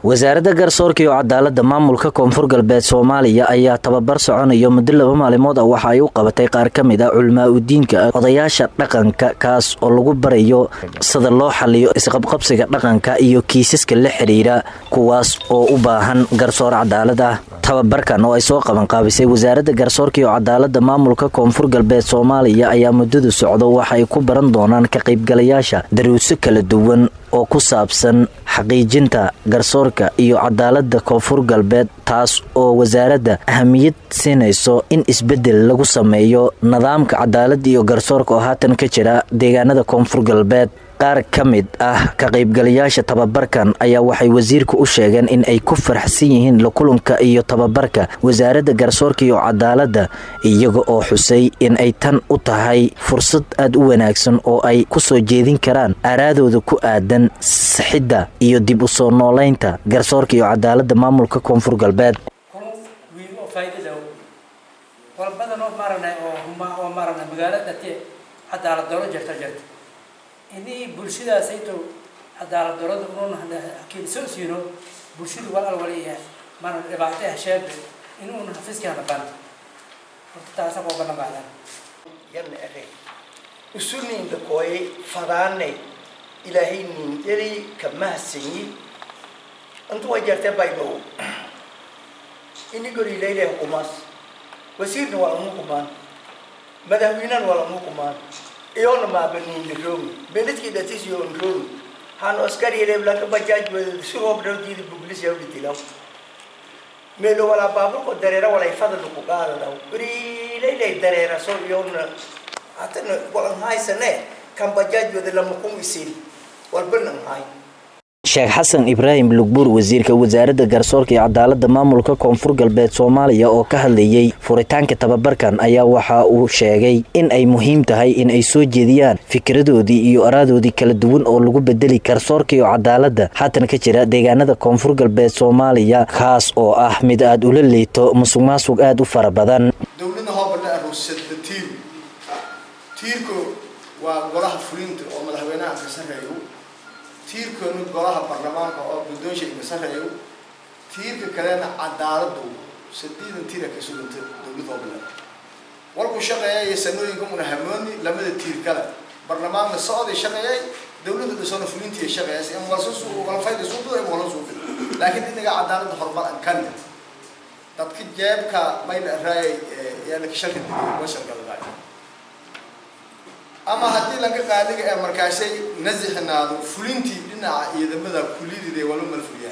wasaaradda garsoorka iyo cadaaladda maamulka koonfur galbeed soomaaliya ayaa tababar soconayo muddo laba maalimood ah waxa ay u qabatay qaar ka mid ah culimaa udiinka odayaasha dhaqanka kaas oo lagu barayo sida loo xaliyo isqabqabsiga dhaqanka iyo kiisaska la xidhiira kuwaas oo u baahan garsoor cadaalad ah tababarkan oo ay soo qabanqaabisay wasaaradda garsoorka iyo cadaaladda maamulka koonfur galbeed soomaaliya ayaa muddadu socdo waxa ay ku baran doonaan ka qaybgalayaasha daruuso kala duwan oo ku saabsan xaqiijinta garsoorka iyo cadaaladda koonfur galbeed taas oo wasaaradda ahamiyad siinayso in isbeddel lagu sameeyo nidaamka cadaaladda iyo garsoorka oo haatan ka jira deegaanada koonfur galbeed qaar ka mid ah ka qaybgalayaasha tababarkan ayaa waxay wasiirka u sheegeen in ay ku faraxsan yihiin la kulanka iyo tababarka wasaaradda garsoorka iyo cadaaladda iyaga oo xusay in ay tan u tahay fursad aada u wanaagsan oo ay ku soo jeedin karaan aaraadooda ku aadan sixidda iyo dib u soo noolaynta garsoorka iyo cadaaladda maamulka koonfur galbeed inii bulshadaasayto cadaalad darada unuun kinsoo siino bulshadu wal alwaliya mana dhibaato hesheebe inuun xafiiskana ban horta taasa koo banabaadan yanna ere usunin dakooyay fadaanay ilaahay nin yari ka mahadsanyi intu way jartee baydow ini goriilayla hukumaas wasiirna waa lamu hukumaan madaxweynena waa lamu hukumaan iyona maabaniniroomi benedkii dhatisiyonroomi hano askariyereblaka bajaaj suhobdhawdiida buglis yawditilaw melo walaa baaburko dareera walay fadalku qaadadaw beriilaylay dareeraso iyona hatana walan haysane kan bajaaj wada lamakun isin walbanan hay sheekh xasan ibraahim lugbuur wasiirka wasaaradda garsoorka iyo cadaaladda maamulka koonfur galbeed soomaaliya oo ka hadlayay furitaanka tababarkan ayaa waxa uu sheegay in ay muhiim tahay in ay soo jeediyaan fikradoodii iyo araadoodii kala duwan oo lagu bedeli garsoorka iyo cadaaladda haatan ka jira deegaanada koonfur galbeed soomaaliya kaas oo ah mid aada ula liito musuq maasuq aada u fara badan dowladda hoobadha aroosada tiir tiirku waa golaha fulinta oo madaxweynaha ka sareeyo tiirkoonu golaha baarlamaanka oo guddoonsha iga sareeyo tiirka kalena cadaaladu sadiidan tiira ka suganta dowladda oo bilan walku shaqeeyay sanooyinka una hamooni lamada tiir kale baarlamaanka socday shaqeeyay dowladda dhisona fulintii shaqeeyay in wala soo wala fayda soo duray wala soo laakiin inaga cadaalada horumar aan kan dadka jeebka mayna raay yaa la shaqada washarka laga ama haddii laga qaadiga ee markaasay nasixnaado fulintii dhinaca ciidamada kullidiida wala malfuliyaan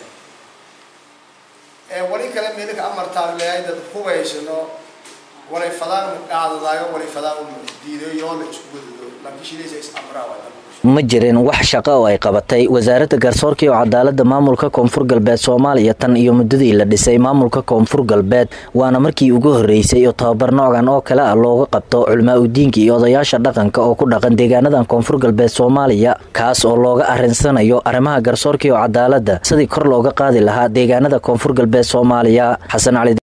ee wali kale meelka amartaan leeyahay dad hubaysano walay fadaan qaadadaayo walay fadaan diido yoo la isku wadayo lankishilaysa is amraa ma jirin wax shaqo oo ay qabatay wasaaradda garsoorka iyo cadaaladda maamulka koonfur galbeed soomaaliya tan iyo muddadii la dhisay maamulka koonfur galbeed waana markii ugu horreysay oo tababar noocan oo kale ah looga qabto culimaa udiinka iyo odayaasha dhaqanka oo ku dhaqan deegaanadan koonfur galbeed soomaaliya kaas oo looga arrinsanayo arrimaha garsoorka iyo cadaaladda sidii kor looga qaadi lahaa deegaanada koonfur galbeed soomaaliya xasan cali